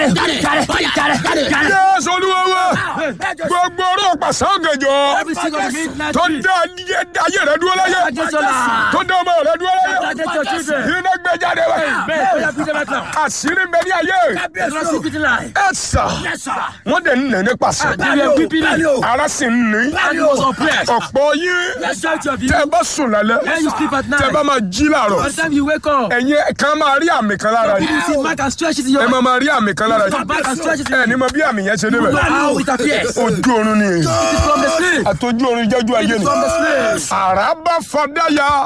Jésù Olúwa wa gbogbo ọ̀rọ̀ pàṣẹ ọ̀gànjọ́ Every single midnight tó tree. dá ayé rẹ dúró láyé Against your life. tó dá ọmọ rẹ dúró láyé Against your children. iná gbé jáde wá Bẹ́ẹ̀ ó yà bí jẹ́ bẹ́ẹ̀ kan. àṣírí bẹ ní ayé There's no secret in life. ẹ sà wọ́n dẹ̀ ń nà ní pàṣẹ You are keeping it. ara sì ń ní And you was oppressed. ọ̀pọ̀ yín Majority of you. tẹ́ ẹ bá sùn lálẹ́ When you sleep at tẹ́ ẹ bá night. máa jí làárọ̀ By the time you wake up. ẹ̀yin kan máa rí àmì kan lára yìí You see mark and stretches in your ẹ máa máa rí àmì kan lára Your back and yìí stretches in ẹ ní mọ bí àmì yẹn ṣe débẹ̀ How it appears. ojú oorun ni It is from the sleep. àtọ́jú oorun jẹ́jú ayé ni From the sleep. àràbà fọdáyà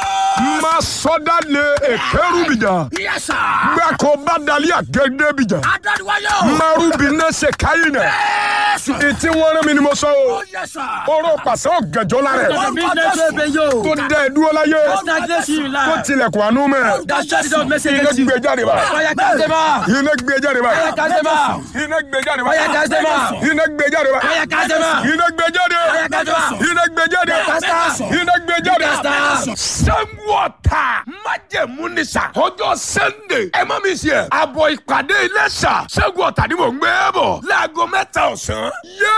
máa sọdá lé èkérúbìjà Yes, sir. gbàkó bá dalí àgẹgẹbìjà Adániwáyọ̀. márùbí náà ṣe káyìn náà Yes, sir. ìtí wọn rán mi ni mo sọ o Yes, sir. oró pàṣẹ ọ̀gànjọ́ lára The ẹ̀ midnight tree yo. tó dá ẹ dúró láyé Stagnation in tó life. tilẹ̀kùn àánú mẹ́ That shut it down message iná against you. gbé jáde bá Fire cast them out. iná gbé jáde bá Fire cast them out. iná gbé jáde bá Fire cast them out. iná gbé jáde bá Fire cast them out. iná gbé jáde Fire cast them out. iná gbé jáde Cast out. iná gbé jáde. Cast out. sẹ́ńwọ̀tà májẹ̀mú ni sà ọjọ́ sunday ẹ má mi ṣe àbọ̀ ìpàdé iléṣà sẹ́ńwọ̀tà ni mò ń gbé bọ̀ láago mẹ́ta ọ̀sán.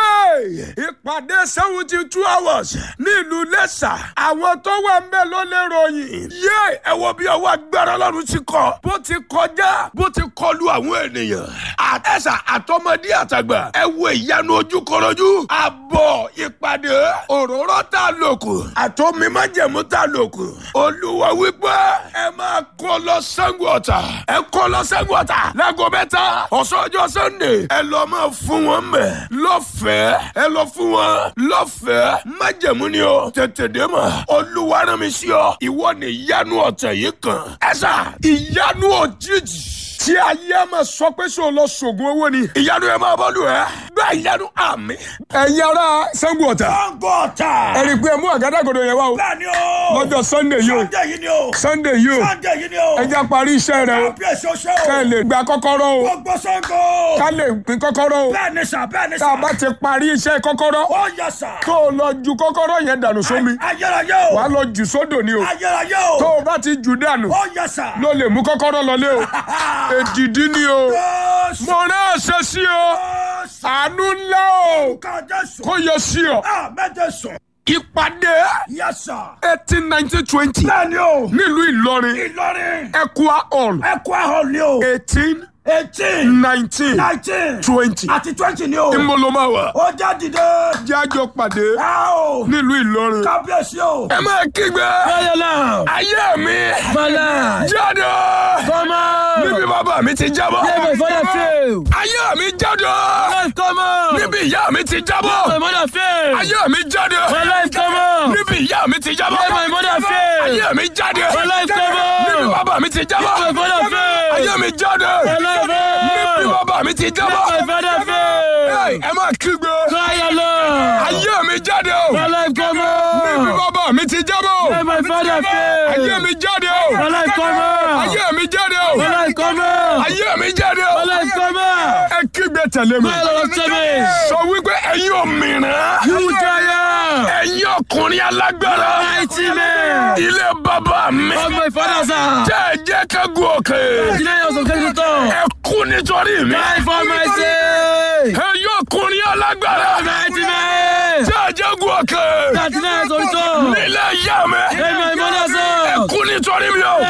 yéè ìpàdé seventy two hours ní ìlú iléṣà àwọn tó wà ń bẹ̀ ló lè ròyìn. yéè ẹ wo bí ọwọ́ agbára ọlọ́run ti kọ bó ti kọjá bó ti kọlu àwọn ènìyàn. àtẹ̀sà àtọmọdé àtàgbà ẹ wo ìyanu ojúkọrọjú àbọ̀ ìpàdé òróró tá a lò kù àtọ́mi májẹ̀mú tá a lò kù. olúwa wípé ẹ máa kó lọ Ṣàngó Ọ̀tà ẹ kó lọ Ṣàngó Ọ̀tà láago mẹ́ta ọ̀sán ọjọ́ sunday ẹ lọ máa fún wọn mẹ́ lọ́fẹ̀ẹ́ ẹ lọ fún wọn lọ́fẹ̀ẹ́ májẹ̀mú ni o tètè dé mọ̀ olúwa rán mi sí ọ ìwọ ni ìyanu ọ̀tẹ̀ yìí kan ẹ sà ìyanu òjijì tí ayé a máa sọ pé sọ lọ sògùn owó ni. ìyanu ẹ máa bọ́ lù ẹ́. bẹ́ẹ̀ ìyanu àmì. ẹ̀yin ará Ṣàngó Ọ̀tà. Ṣàngó Ọ̀tà. ẹ rí i pé ẹ mú àgádágodo yẹn wá o. Bẹ́ẹ̀ni o. lọ́jọ́ sunday yìí o. Sunday yìí ni o. sunday yìí o. Sunday yìí ni o. ẹ já parí iṣẹ́ rẹ o. Bí èso ṣe o. ká lè gba kọ́kọ́rọ́ o. Gbogbo Ṣàngó. ká lè pín kọ́kọ́rọ́ o. Bẹ́ẹ̀ni sà bẹ́ẹ̀ni tá sà. a bá ti parí iṣẹ́ kọ́kọ́rọ́. Ó yẹ sà. tó o lọ ju kọ́kọ́rọ́ yẹn dànù sómi. Ayérayé o. wà á lọ jù sódò ni o. Ayérayé o. tó o bá ti jù dànù. Ó yẹ sà. ló lè mú kọ́kọ́rọ́ lọlé o. èdìdí ni o. Jésù. mo náà ṣe sí o. Jésù. àánú ńlá o. Ká Jésù. kó yọ sí ọ. Àmẹ́jẹ sùn. ìpàdé Yẹ sà. eighteen nineteen twenty Bẹ́ẹ̀ni o. nílùú Ìlọrin Ìlọrin. Equa hall Ẹ̀kọ́ ahọ́n ni o. eighteen Eighteen. nineteen Nineteen. twenty Àti twenty ni o. ìmọ̀lọ́máwà Ó já dìde. jájọ pàdé Ẹ o. nílùú Ìlọrin. Kábíyèsí o. ẹ máa kígbe Fire now. ayé mi My life. jáde Come on. níbi bàbá mi ti jábọ́ Let my father fail. ayé mi jáde Life come on. níbi ìyá mi ti My jábọ́ mother fail. ayé mi jáde My life come on. níbi ìyá mi ti Let jábọ́ my mother fail. ayé mi jáde My life come níbi on. bàbá mi ti jábọ́ My father fail. ayé mi jáde My life níbi fail. bàbá mi ti Let jábọ́ my father Hey, fail. ẹ máa kígbe Fire Lord. ayé mi jáde o My life come níbi on. bàbá mi ti jábọ́ Let my father ayé fail. mi jáde o My life come on. ayé mi jáde o My life come on. ayé mi jáde My o life come on. ẹ kígbe tẹ̀lé mi My Lord tell me. sọ wípé ẹ̀yin òmìnira You giant. ẹ̀yin ọkùnrin alágbára Mighty man. ilé bàbá mi Of my father's house. tẹ́ ẹ jẹ́ ká gun òkè Deny us of the top. ẹ kú nítorí mi Die for my sake. ẹ̀yin ọkùnrin alágbára Mighty man. tẹ́ ẹ jẹ́ gun òkè That deny us of the top. nílé ìyá mi In my mother's ẹ house. kú nítorí mi o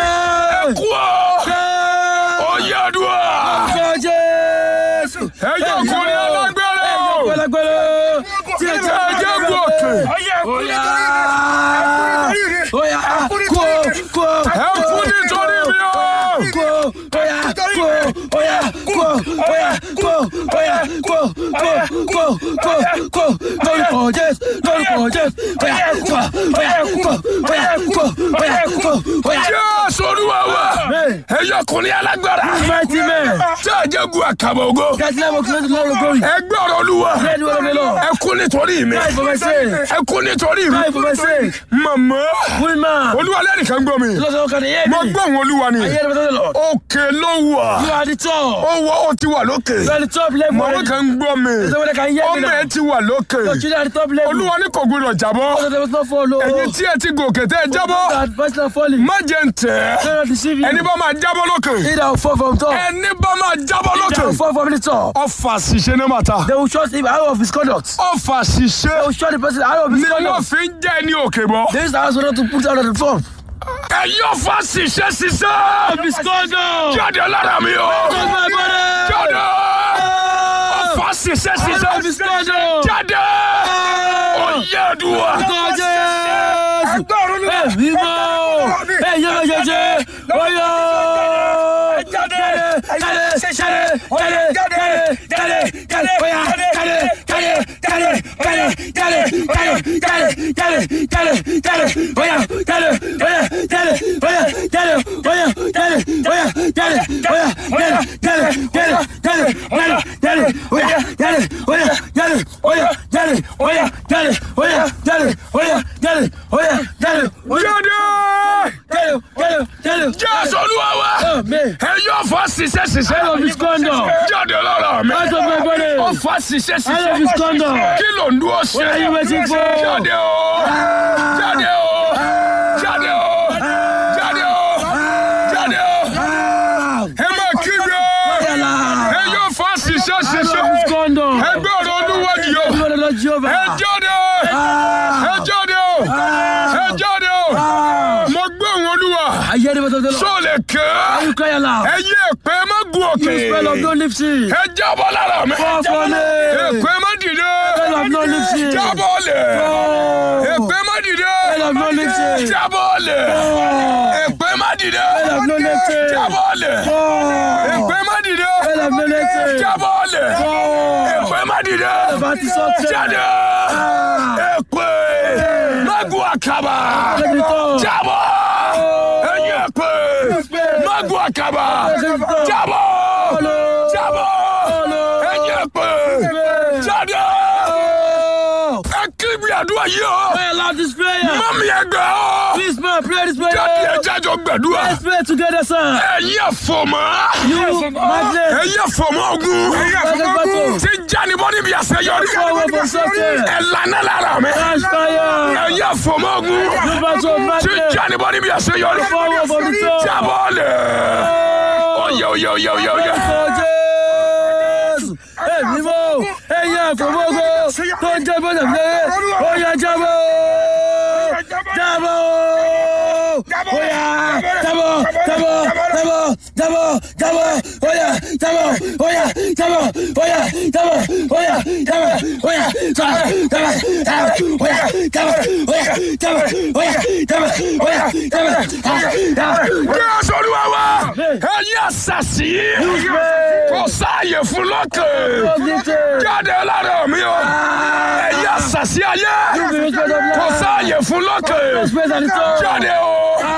Hey. kú o oyè àdúrà Go Jésù. ẹ̀yin ọkùnrin alágbára o Gbẹlẹgbẹlẹ. Tí ẹ tẹ́ ẹ jẹ́ gun òkè Oya. Oya. Kó. Kó. ẹ kú nítorí mi o. Kó. Oya. Kó. Oya. Kó. Oya. Kó. Oya. Kó. Kó. Kó. Kó. Kó. Lórúkọ Jésù. Lórúkọ Jésù. Oya. Kó. Oya. Kó. Oya. Kó. Oya. Kó. Oya. Jésù Olúwa wa ẹ̀yin ọkùnrin alágbára Mighty man. tẹ́ ẹ jẹ́ gun àkàbọ̀ ògo That's level of glory. glory. ẹ gbé ọ̀rọ̀ Olúwa Let the word of the Lord. ẹ kú nítorí mi Die for my sake. ẹ kú nítorí mi Die for my sake. màmá Woman. Olúwa lẹ́nìkan gbọ́ mi Lord, how can you hear mo me? gbọ́ òun Olúwa ni I hear the voice of the Lord. òkè ló wà You are the top. ó wọ ó ti wà lókè You are the top level. màmá already. kan gbọ́ mi Somebody can hear me ọmọ ẹ now. ti wà lókè Your children are the top level. Olúwa ní kò gbọdọ̀ jábọ́ So there was no follow. ẹ̀yin tí ẹ ti gòkè tẹ́ ẹ jábọ́ That first not falling. má jẹ́ ń tẹ̀ Do not deceive you. ẹni bá máa jábọ́ lókè He that will fall from top. ẹni bá máa jábọ́ jábọ́ They lókè. will fall from the top. ọfà ṣiṣẹ́ ní màtá. They will shut him out of his conduct. ọfà They ṣiṣẹ́ will shut the person out of his ni wọ́n conduct. fi ń jẹ́ ní òkè bọ́. This is the house not to put out of the form. ẹ̀yin ọfà ṣiṣẹ́ ṣiṣẹ́. His conduct. jáde lára mi o. my body. jáde. ọfà ṣiṣẹ́ ṣiṣẹ́. His conduct. jáde. oyè dùwà. Jésù. Ẹ̀mí mọ́. Ẹ̀yẹ méjèèjì. Oyè. Jáde. Jáde. Jáde. Jáde. Jáde. Jáde. Jáde. Oya. Jáde. Jáde. Jáde. Jáde. Jáde. Jáde. Jáde. Jáde. Jáde. Oya. Jáde. Oya. Jáde. Oya. Jáde. Oya. Jáde. Oya. Jáde. Oya. Jáde. Jáde. Jáde. Jáde. Jáde. Jáde. Oya. Jáde. Oya. Jáde. Oya. Jáde. Oya. Jáde. Oya. Jáde. Oya. Jáde. Oya. Jáde. Oya. jáde. Jáde. Jáde. Jáde. jésù olúwa wa. Amen. ẹ̀yin ọfà ṣiṣẹ́ ṣiṣẹ́. Out of his conduct. jáde lára mi. Out of my body. ọfà ṣiṣẹ́ Out of his ṣiṣẹ́. conduct. kí ló ń dúró ṣe. What are you waiting for? jáde o. jáde o. jáde o. jáde o. jáde o. ẹ máa kígbe. ẹ yóò fa ṣiṣẹ́ Out of ṣiṣẹ́. his conduct. ẹgbẹ́ ọ̀rọ̀ olúwa yìí o. Lord, Lord Jehovah. ẹ jáde. ẹ jáde o. ẹ jáde o. mo gbé òun olúwa. I hear the voice of the Lord. sọ lè ké. You cry aloud. ẹ yí èpè má gun òkè. You spell of no lifting. ẹ jábọ́ lára mi. Fall for me. èpè má dìde. Spell of no lifting. jábọ́ lẹ̀. Oh. èpè má dìde. Spell of no lifting. jábọ́ lẹ̀. Oh. èpè má dìde. Spell of no lifting. jábọ́ lẹ̀. Oh. èpè má dìde. Spell of no lifting. jábọ́ lẹ̀. Oh. èpè má dìde. Bàtí sọ́tẹ̀. jáde. èpè má gun àkàbà. Lẹ́gbẹ̀tọ̀. jábọ́. ẹ̀yin èpè má gun àkàbà. jábọ́. jábọ́. ẹ̀yin èpè jáde. Oh. ẹ kí mi àdúrà yìí o. Pray aloud this prayer. mọ́mí ẹ gbà ọ́. Please, man, pray this prayer. jáde ẹ jájọ gbàdúrà. Let's pray together, sir. ẹ̀yin àfọ̀mọ́. You, Magnet. ẹ̀yin àfọ̀mọ́ ogun. Magnet. ti jáde-bọ́ níbi àṣeyọrí. Forward for something. ẹ lànà lára mi. Crash fire. ẹ̀yin àfọ̀mọ́ ogun. You battle of ti Magnet. jáde-bọ́ níbi àṣeyọrí. Forward for the top. jábọ́ lẹ̀. Oh. oyè oyè oyè oyè oyè. Orúkọ Jésù. Èmi mọ̀ ẹ̀yin àfọwọ́gbọ́ tó ń jẹ́ bọ́dẹ̀ fúlẹ̀ ó yá jábọ̀ jábọ̀ ó yá jábọ̀ jábọ̀ jábọ̀ jábọ̀ jábọ̀ ó yá jábọ̀ ó yá jábọ̀ ó yá jábọ̀ ó yá jábọ̀ ó yá jábọ̀ jábọ̀ jábọ̀ ó yá jábọ̀ ó yá jábọ̀ ó yá jábọ̀ ó yá jábọ̀ jábọ̀. Jésù Olúwa wa. ẹ̀yin àṣàṣì. kò sáàyè fún lọ́kàn. jáde lára mi o. ẹ̀yin àṣàṣì ayé. kò sáàyè fún lọ́kàn. jáde o.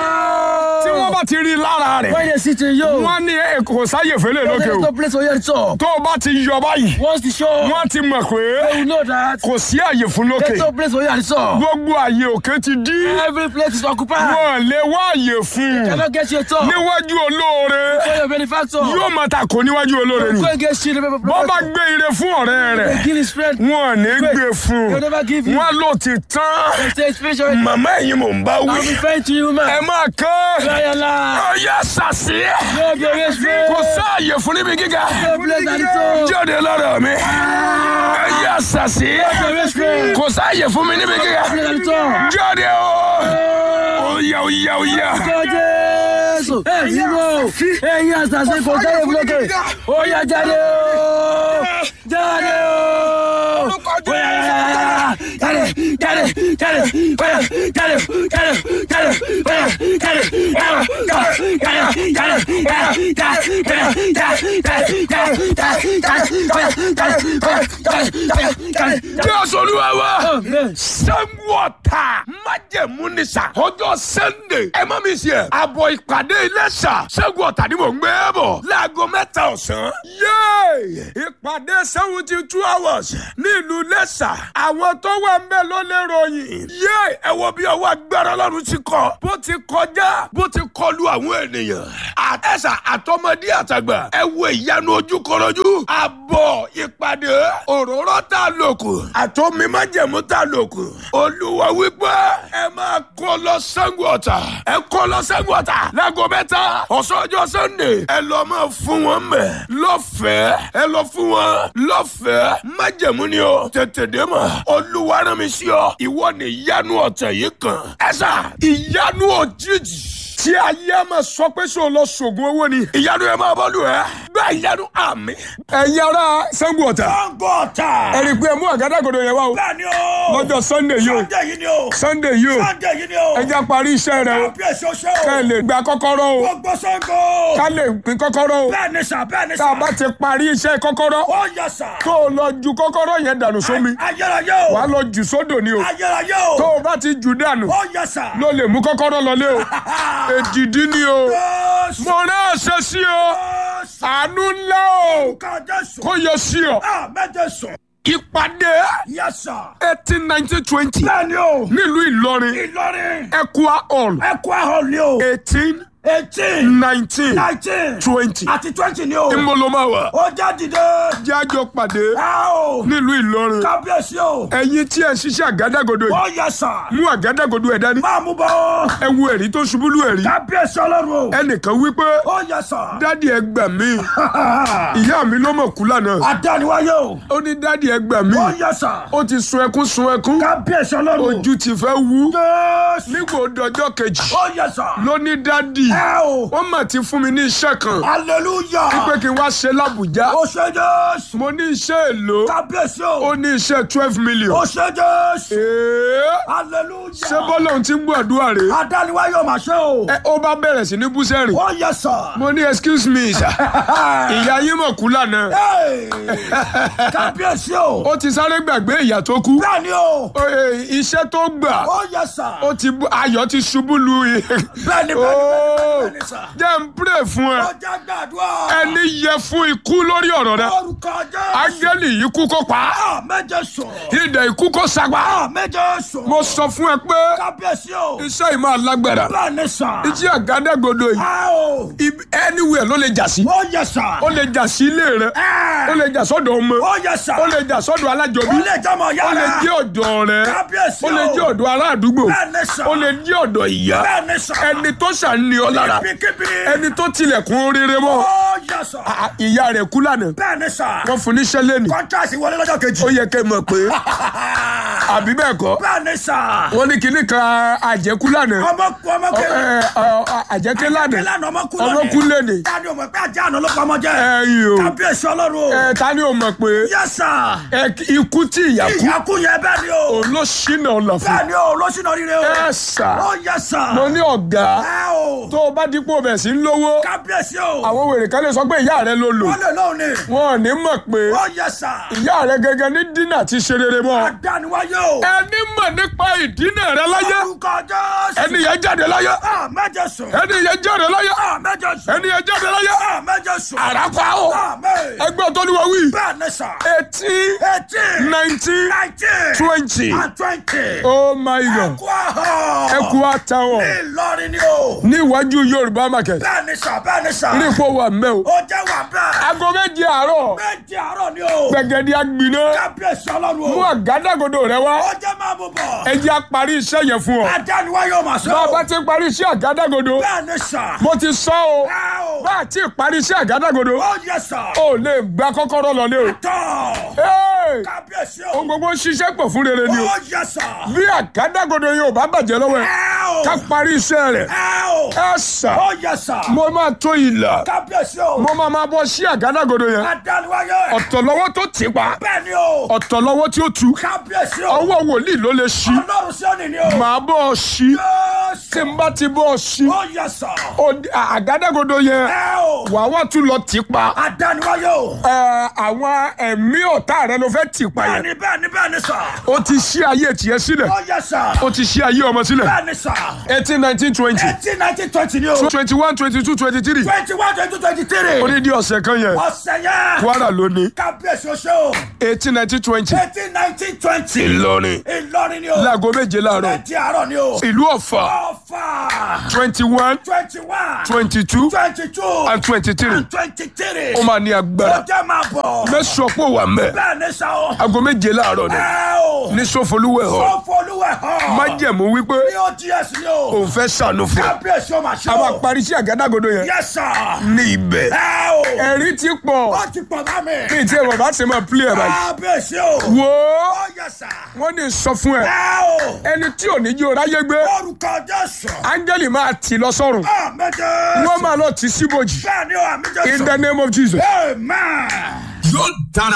tí wọ́n bá ti rí lára rẹ̀. When they sit in you, wọ́n ní ẹ kò sáàyè fẹ́lẹ̀ lókè there's o. no place for you at all. tó o bá ti yọ báyìí. Once the show, wọ́n ti mọ̀ pé you know that kò sí àyè fún lókè. there's no place for you at all. gbogbo àyè òkè ti dí. Every place is occupied. wọ́n lè wá àyè fún un. Cannot get you at all. níwájú olóore. For your benefactor. yóò máa ta kò níwájú olóore ni. Go and get shit. bọ́ bá gbé ire fún ọ̀rẹ́ rẹ̀ Give his friend. wọn ò ní gbé fún He'll never give you. wọn ló ti tán They say spiritual. màmá ẹ̀yin mò ń bá I'll wí be fair to you, ẹ man. máa kán Cry aloud. ọyá sàṣì No be rich friend. kò sáàyè fún níbi gíga No place at all. jáde lọ́dọ̀ mi ọyá sàṣì No rich friend. kò sáàyè fún mi níbi gíga No place at all. jáde o Oh. oyá oyá oyá Orúkọ Jésù. Ẹ̀yin mọ̀ ẹ̀yin àṣàṣe kò sáré fúlọ́kè. Ó yá jáde o. Jáde o. Ó yá jáde jáde jáde ó yá jáde jáde jáde ó yá jáde jáde jáde jáde jáde jáde jáde jáde jáde jáde jáde ó yá jáde ó yá jáde jáde jáde. jésù olúwa wa Amen. sẹ́ńwọ̀tà májẹ̀mú ni sà ọjọ́ sunday ẹ má mi ṣe àbọ̀ ìpàdé iléṣà ṣẹ́gun ọ̀tà ni mò ń gbé bọ̀ láago mẹ́ta ọ̀sán. yéè ìpàdé seventy two hours ní ìlú iléṣà àwọn tó wà ń bẹ̀ ló lè ròyìn. yéè ẹ wo bí ọwọ́ agbára ọlọ́run ti kọ bó ti kọjá bó ti kọlu àwọn ènìyàn. àtẹ̀sà àtọmọdé àtàgbà ẹ wo ìyanu ojúkọrọjú àbọ̀ ìpàdé òróró òróró tá a lò kù àtọ́mi májẹ̀mú tá a lò kù olúwa wípé ẹ máa kó lọ Ṣàngó Ọ̀tà ẹ kó lọ Ṣàngó Ọ̀tà láago mẹ́ta ọ̀sán ọjọ́ Sunday ẹ lọ máa fún wọn mẹ́ lọ́fẹ̀ẹ́ ẹ lọ fún wọn lọ́fẹ̀ẹ́ májẹ̀mú ni o tètè dé mọ̀ olúwa rán mi sí ọ ìwọ ni ìyanu ọ̀tẹ̀ yìí kan ẹ sà ìyanu òjijì tí ayé máa sọ pé sọ lọ sògùn owó ni ìyanu ẹ máa bọ́lù ẹ bẹ́ẹ̀ ìyanu àmì. ẹ̀yin ará Ṣàngó Ọ̀tà Ṣàngó Ọ̀tà. ẹ̀rí pé ẹ mú àgádágodo yẹn wá o Bẹ́ẹ̀ni o. lọ́jọ́ Sunday yìí o Sunday yìí ni o. Sunday yìí o Sunday yìí ni o. ẹ já parí iṣẹ́ rẹ o Kábíyèsí oṣó o. ká ẹ lè gba kọ́kọ́rọ́ o Gbogbo Ṣàngó. ká lè pín kọ́kọ́rọ́ o Bẹ́ẹ̀ni sà bẹ́ẹ̀ni tá sà. a bá ti parí iṣẹ́ kọ́kọ́rọ́ Ó yẹ sà. tó o lọ ju kọ́kọ́rọ́ yẹn dànù sómi Ayérayé o. wàá lọ jù sódò ni o Ayérayé o. tó o bá ti jù dànù Ó yẹ sà. ló lè mú kọ́kọ́rọ́ lọlé o èdìdí ni o Jésù. mo rán àṣẹ sí o Jésù. àánú ńlá o Ká Jésù. kó yọ sí ọ Àmẹ́jẹ sùn. ìpàdé Yẹ sà. eighteen nineteen twenty Bẹ́ẹ̀ni o. nílùú Ìlọrin Ìlọrin. Equa hall Ẹ̀kọ́ ahọ́n ni o. eighteen Eighteen. nineteen Nineteen. twenty Àti twenty ni o. ìmọ̀lọ́máwà Ó já dìde. jájọ pàdé Ẹ o. nílùú Ìlọrin Kábíyèsí o. ẹ̀yin tí ẹ ń ṣiṣẹ́ àgádágodo yìí Ó yẹ sà. mú àgádágodo ẹ̀ dání Máa mú bọ́. ẹ wo ẹ̀rí tó ṣubú lù ẹ̀rí Kábíyèsí ọlọ́run o. ẹnìkan wípé Ó yẹ sà. dádì ẹ gbà mí ìyá mi ló mọ̀ kú lánàá Adániwáyé o. ó ní dádì ẹ gbà mí Ó yẹ sà. ó ti sun ẹkún sun ẹkún Kábíyèsí ọlọ́run o. ojú ti fẹ́ wú Jésù. nígbà òdọjọ́ kejì Ó yẹ sà. ló ní dádì Ẹ o. wọ́n mà ti fún mi ní iṣẹ́ kan Hallelujah. pé kí n wá ṣe lábùjá Ó ṣe Jésù. mo ní iṣẹ́ èlò Kábíyèsí ó o. ní iṣẹ́ twelve million Ó ṣe Jésù. Èé, Hallelujah. ṣé bọ́lá òun ti ń gbàdúrà rè Adániwáyé o mà ṣe o. é ó bá bẹ̀rẹ̀ sí ní búsẹ́rìn Ó yẹ sà. mo ní excuse me sir ìyá yín mọ̀ kú lánàá Hey! Kábíyèsí o. ó ti sáré gbàgbé ìyá tó kú Bẹ́ẹ̀ni o. Ó, eh, iṣẹ́ tó gbà Ó yẹ sà. ó ti bú- ayọ̀ ti ṣubú lu i- Bẹ́ẹ̀ni bẹ́ẹ̀ni Ó, bẹ́ẹ̀ni sà. jẹ́ n pray fún ẹ Ó jẹ́ gbàdúrà. ẹni yẹ fún ikú lórí ọ̀rọ̀ rẹ Orúkọ Jésù. ángẹ́lì yìí kú kó pa á Àmẹ́jẹ sùn. ìdè ikú kó sagbá Àmẹ́jẹ sùn. mo sọ fún ẹ pé Kábíyèsí o. iṣẹ́ yìí máa lágbára Bẹ́ẹ̀ni sà. iṣẹ́ àgádágodo yìí Ẹ o. ibi- anywhere ló lè jà sí Ó yẹ sà. ó lè jà sí ilé rẹ Ẹ. ó lè jà sọ́dọ̀ ọmọ Ó yẹ sà. ó lè jà sọ́dọ̀ alájọbí Ó lè jọmọ ó lè yára. jẹ́ ọ̀dọ̀ rẹ Kábíyèsí ó lè o. jẹ́ ọ̀dọ̀ ará àdúgbò Bẹ́ẹ̀ni sà. ó lè jẹ́ ọ̀dọ̀ ìyá Bẹ́ẹ̀ni sà. ẹni tó ṣàní ọ lára Ibikíbi. ẹni tó tilẹ̀kùn rere mọ́ Ó yẹ sà. à- ìyá rẹ̀ kú lánàá Bẹ́ẹ̀ni sà. wọ́n fún níṣẹ́ lẹ́nu Kọ́ńtàsì wọlé lọ́jọ́ kejì. ó yẹ kẹ́ ẹ mọ̀ pé àbí bẹ́ẹ̀ kọ́ Bẹ́ẹ̀ni sà. wọ́n ní kinní kan àjẹkú lánàá Ọmọ ọmọ Ọ- kẹlẹ. ẹ, ọ- ọ- àjẹké lánàá Ìlànà ọmọ kú ọmọ kú lẹ́nu Tani o mọ̀ pé ajá àná ló pamọ́ jẹ́. ẹ̀yìn o Kábíyèsí ọlọ́run o. ẹ ta ni o mọ̀ pé Yes sir. ẹ, ikú tí ìyá kú Ìyá kú yẹn bẹ́ẹ̀ ni o. òun ló ṣínà ọ̀nà fún Bẹ́ẹ̀ ni o, lọ́sìnà rire o. ẹ sà Ó yẹ sà. mo ní ọ̀gá Ẹ o. tó o bá dípò bẹ̀ sí ń lówó Kábíyèsí o. àwọn wèrè kan lè sọ pé ìyá rẹ ló lò Wọ́n lè lóhùn ni. wọn ò ní mọ̀ pé Ó yẹ sà. ìyá rẹ gẹ́gẹ́ ní dínà ti ṣe rere mọ́ Adániwáyé o. ẹni mọ̀ nípa ìdínà rẹ láyé Orúkọ Jésù. ẹni yẹn jáde láyé Àmẹ́jẹ sùn. ẹni yẹn jáde láyé Àmẹ́jẹ sùn. ẹni yẹn jáde láyé Àmẹ́jẹ sùn. àràpá o Àmẹ́. ẹgbẹ́ tó ní wọ́n wí Bẹ́ẹ̀ ni sà. eighteen Eighteen. nineteen Nineteen. twenty And twenty. oh my god Ẹ̀kú ahọ́. ẹkú àtàwọn Ìlọrin ni o. ní iwájú yorùbá market Bẹ́ẹ̀ ni sà, bẹ́ẹ̀ ni sà. ní ipò wà mẹ́ o Ó jẹ́ wà bẹ́ẹ̀. aago méje àárọ̀ Méjì àárọ̀ ni o. gbẹ̀gẹ̀dẹ̀ agbiná Kábíyèsí ọlọ́run mú o. àgádágodo rẹ wá Ó jẹ́ máa mú bọ̀. ẹ jẹ́ á parí iṣẹ́ yẹn fún ọ Adániwáyé o mà sọ. bá a bá ti parí iṣẹ́ àgádágodo Bẹ́ẹ̀ ni sà. mo ti sọ o Ẹ o. bá a ti parí iṣẹ́ àgádágodo Ó yẹ sà. o lè gba kọ́kọ́rọ́ lọlé o Tọ́. Hey! Kábíyèsí o. ohun gbogbo ń ṣiṣẹ́ pọ̀ fún rere ni o Ó yẹ sà. bí àgádágodo yóò bá bàjẹ́ lọ́wọ́ ẹ Ẹ o. ká parí iṣẹ́ rẹ̀ Ẹ o. ẹ sà Ó yẹ sà. mo máa tó ìlà Kábíyèsí o. mo máa máa bọ́ sí àgádágodo yẹn Adániwáyé. ọ̀tọ̀ lọ́wọ́ tó tì pa Bẹ́ẹ̀ ni o. ọ̀tọ̀ lọ́wọ́ tí ó tu Kábíyèsí o. ọwọ́ wòlíì ló lè ṣí Ọlọ́run sí òní ni o. màá bọ́ ọ ṣí tí Jésù. n bá ti bọ́ ọ ṣí Ó yẹ sà. ó- à- àgádágodo yẹn Ẹ o. wàá wá tún lọ tì pa Adániwáyé o. Ẹ, àwọn ẹ̀mí ọ̀tá rẹ ló fẹ́ tì pa yẹn Bẹ́ẹ̀ni bẹ́ẹ̀ni bẹ́ẹ̀ni sà. ó ti ṣí ayé tiẹ̀ sílẹ̀ Ó yẹ sà. ó ti ṣí ayé ọmọ sílẹ̀ Bẹ́ẹ̀ni sà. eighteen nineteen twenty Eighteen nineteen twenty ni o. twenty one twenty two twenty three Twenty one twenty two twenty three. onídìí ọ̀sẹ̀ kan yẹn Ọ̀sẹ̀ yẹn. Kwara ló ní Kábíyèsí o ṣe o. eighteen nineteen twenty Eighteen nineteen twenty. Ìlọrin Ìlọrin ni o. láago méje láàárọ̀ Ẹtì àárọ̀ ni o. ìlú Ọ̀fà Ọ̀fà. twenty one Twenty one. twenty two Twenty two. and twenty three And twenty three. ó máa ní Ó agbára jẹ́ máa bọ̀. o. mẹ́sàn-án pò wà mẹ́ bẹ́ẹ̀ ni sá o. aago méje láàárọ̀ ni ẹ o. ní sọfọlúwẹ̀ họ sọfọlúwẹ̀ hàn. májẹ̀mú wípé ní o ds ni o. òun fẹ́ sànú fún ọ kábíyèsí o máa ṣe a o. máa parí sí àgádágodo yẹn yes sir. ní ibẹ̀ ẹ o. ẹ̀rí ti pọ̀ ó ti pọ̀ bá mi. ní ìtí ẹ̀rọ bá ti máa pílẹ̀ ẹ̀ báyìí kábíyèsí o. wò ó ó yes sir. wọ́n ní sọ fún ẹ ẹ o. ẹni tí ò ní jí o ráyé gbé orúkọ jésù. áńgẹ́lì máa tì lọ sọ́run àmì jésù. wọ́n máa lọ tì síbòjì bẹ́ẹ̀ ni o àmì jésù. in the name of Jesus. amen. yóò dára.